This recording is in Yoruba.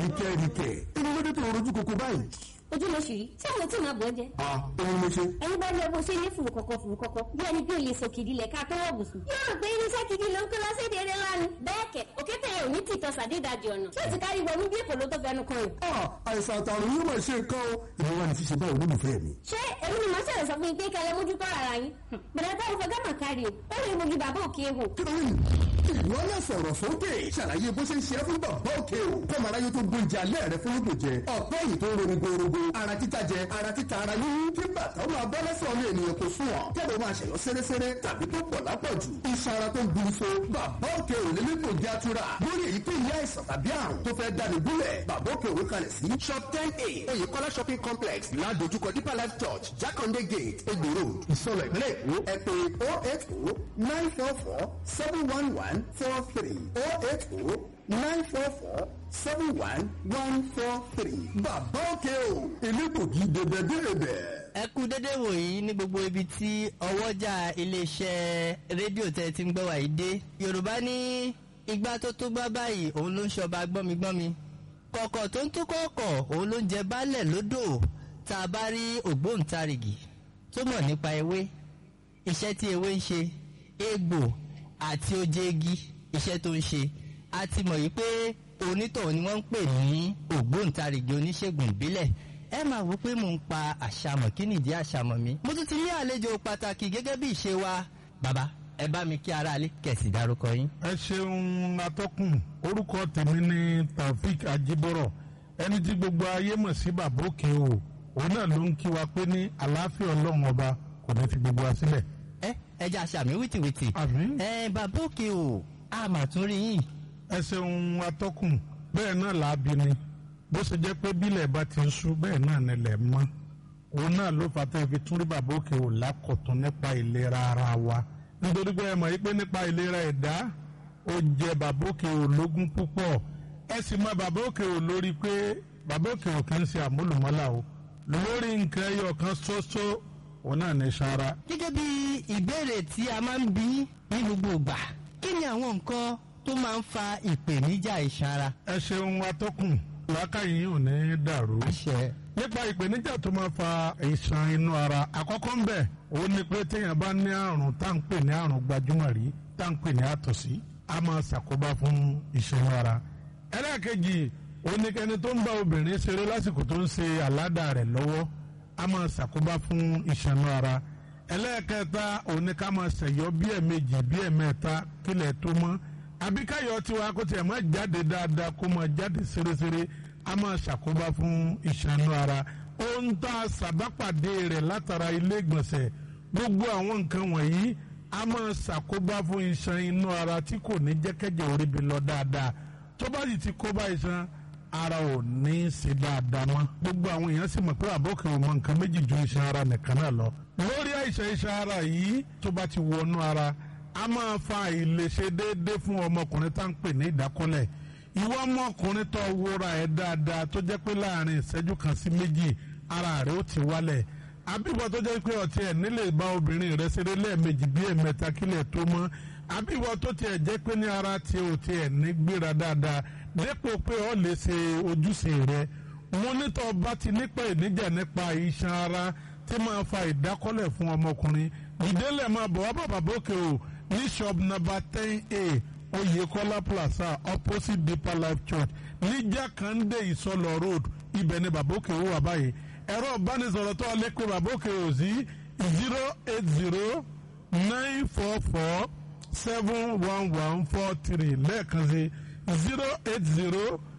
àríkẹ́ríkẹ́ inú lóde tó rojú koko báyìí. ojú ló ṣì rí tí àwọn tí màá bọ̀ ẹ́ jẹ. a òun ló ṣe. ẹ̀yin bá lọ bó ṣe ní fùrù kọ̀kọ̀ fùrù kọ̀kọ̀ bí ẹni pé olè sọ kìdí lẹ̀ ká tó wọ̀ bùsùn. yóò rò pé irinṣẹ́ kìdí ló ń kó lọ sí èdè eré lánàá. bẹ́ẹ̀ kẹ̀ òkété yẹn ò ní tìtọ́ sàdédàjì ọ̀nà tí ó ti kárí wọnú bí èkó ló tó fẹnu kan yìí. a àìsàn àtàrùn yóò máa ṣe nǹkan o. ìwọ wa ní ṣíṣe báwo olólùfẹ́ mi. ṣé èmi ni màá ṣẹlẹ̀ sọ fún yín pé kẹlẹ́ mójútó ara yín. bẹ̀rẹ̀ táwọn fẹ́ gámà kárí o ó lè mogi bàbá òkè ehò. kí ló ń ìwọ náà sọ̀rọ̀ sókè ṣàlàyé bó ṣe ń ṣe é fún bàbá òkè o kọ́mọ aráyé tó gbóúnjẹ alẹ́ rẹ fún lóògùn jẹ ọ̀pẹ́ yìí tó ń ronú gbòòrògbò ara títa jẹ ara títa ara yíyún kí bàtà ó máa bọ́ lẹ́sẹ̀ ọmọ ènìyàn kò sún ọ̀ kẹ́lẹ́ máa ṣẹ̀yọ́ sẹ́rẹ́sẹ́rẹ́ tàbí tó pọ̀ lápọ̀jù iṣan ara tó ń gbin so bàbá òkè ò lè ní kò jẹ́ àtúrà lórí èyíkéyìí àìsàn tàbí àrùn tó fẹ́ dáni gúnlẹ̀ bàbá òkè òwe kalẹ̀ sí shop ten a oyèkọ́lá shopping complex ládojúkọ deeper life church jákàndé gate egbò road ìsọ̀rọ̀ ìpínlẹ̀ èkó ẹ pè oh eight oh nine four four seven one one four three oh eight oh nine four four seven one one four three bàbá òkè o elégbògi dèbèdèbè. ẹ kú dédé wòyí ní gbogbo ibi tí ọwọ́jà iléeṣẹ́ rédíò tẹ́ ti ń gbọ́ wàyí dé yorùbá ní igbá tó tó gbá báyìí òun ló ń ṣọba gbọ́migbọ́mi kọ̀kọ̀ tó ń tó kọ̀ọ̀kọ̀ òun ló ń jẹ baálẹ̀ lódò tá a bá rí ògbóǹtarìgì tó mọ̀ nípa ewé iṣẹ́ tí ewé ń ṣe egbò àti oje igi iṣẹ́ tó ń ṣe a ti mọ̀ yìí pé onítọ̀hún ni wọ́n ń pè ní ògbóǹtarìgì oníṣègùn ìbílẹ̀ ẹ máa wò pé mò ń pa àṣàmọ̀ kí nìdí àṣàmọ̀ mi. mo tún ti ní àlejò pàtàkì gẹ́gẹ́ bí ìṣe wa bàbá ẹ bá mi kí aráalé kẹ̀sì dárúkọ yín. ẹ ṣeun atọ́kùn orúkọ tèmi ni taofik ajibọrọ ẹni tí gbogbo ayé mọ̀ sí bàbá òkè o òun náà ló ń kí wa pé ní àlàáfíà ọlọ́run ọba kò ní fi gbogbo wa sílẹ̀. ẹ ẹ jẹ́ àṣàmì wìtìwìtì. àmín. ẹ bàbá òkè o a mà tún rí yín. ẹ ṣeun atọ́kùn bẹ́ẹ̀ náà làábi ni bó ṣe jẹ́ pé bílẹ̀ bá ti ń sú bẹ́ẹ̀ náà nílẹ̀ mọ́ òun náà ló fà tẹ́ fi tún rí bàbá òkè ò lákọ̀tún nípa ìlera ara wa nítorí pé ẹ mọ̀ yí pé nípa ìlera ẹ̀dá ó jẹ bàbá òkè ò lógún púpọ̀ ẹ sì mọ bàbá òkè ò lórí pé bàbá òkè ò kì í ṣe àmúlùmọ́là o lórí nǹkan ẹyọ kan ṣoṣo òun náà ní sara. gẹ́gẹ́ bí ìbéèrè tí a máa ń bí ní gbogbo ìgbà kí ni àwọn nǹkan tó máa ń fa ìpèníjà iṣan ara. ẹ ṣeun atọ́kùn làákàyè ò ní dàrú. àṣẹ. nípa ìpèníjà tó máa fa ìṣàn inú ara àkọ́kọ́ ń bẹ̀ òun ni pé téèyàn bá ní àrùn tá à ń pè ní àrùn gbajúmọ̀ rí tá à ń pè ní àtọ̀sí a máa ṣàkóbá fún ìṣàn inú ara. ẹlẹ́ẹ̀kejì òun ni kẹni tó ń bá obìnrin ṣeré lásìkò tó ń ṣe àládà rẹ̀ lọ́wọ́ a máa ṣàkóbá fún ìṣàn inú ara. ẹlẹ́ẹ̀kẹta òun ni ká máa ṣẹ̀yọ́ bí ẹ̀ẹ̀mejì bí ẹ̀ẹ̀mẹ́ta kílẹ̀ tó mọ́ àbí káyọ̀ tiwa kó tiẹ̀ máa jáde dáadáa kó máa jáde ṣeréṣeré a máa ṣàkóbá fún ìṣànú ara ohun tá a ṣàbápàdé rẹ̀ látara ilé ìgbọ̀nsẹ̀ gbogbo àwọn nǹkan wọ̀nyí a máa ṣàkóbá fún iṣan inú ara tí kò ní jẹ́kẹ́jẹ́ orí bi lọ dáadáa tó bá sì ti kóbá iṣan ara ò ní í ṣe dáadáa mọ́ gbogbo àwọn èèyàn sì mọ̀ pé àbókè ò mọ nǹkan méjì ju iṣan ara nìkan náà lọ lórí àìsàn iṣan ara yìí tó bá ti wọnú ara a máa fa àìlèṣe déédéé fún ọmọkùnrin tá à ń pè ní ìdákọ́lẹ̀ ìwọ ọmọkùnrin tó wúra ẹ̀ dáadáa tó jẹ́ pé láàrin ìṣẹ́jú kan sí méjì ara rẹ̀ ó ti wálẹ̀ àbíwọ tó jẹ́ pé ọtí ẹ̀ nílé bá obìnrin rẹ̀ ṣeré lẹ́ẹ̀mejì bí ẹ̀mẹ́ta kílẹ̀ tó mọ́ àbíwọ tó tiẹ̀ jẹ́ pé ní ara tí ò tiẹ̀ ní gbéra dáadáa dépò pé ọ lè ṣe ojúṣe rẹ̀ mo nítọ́ bá ti nípa ìníjà nípa iṣan ara tí máa fa ìdákọ́lẹ̀ fún ọmọkùnrin ìdílé máa bọ̀ wá bàbá bókè o ní shop number ten a oyekola plaza opposite deeper life church ní jákàndé ìsọlọ road ibẹ̀ ni babóke ó wà báyìí ẹ̀rọ ìbánisọ̀rọ̀ tó lè pe babóke ò sí zero eight zero nine four four seven one one four three lẹ́ẹ̀kan sí zero eight zero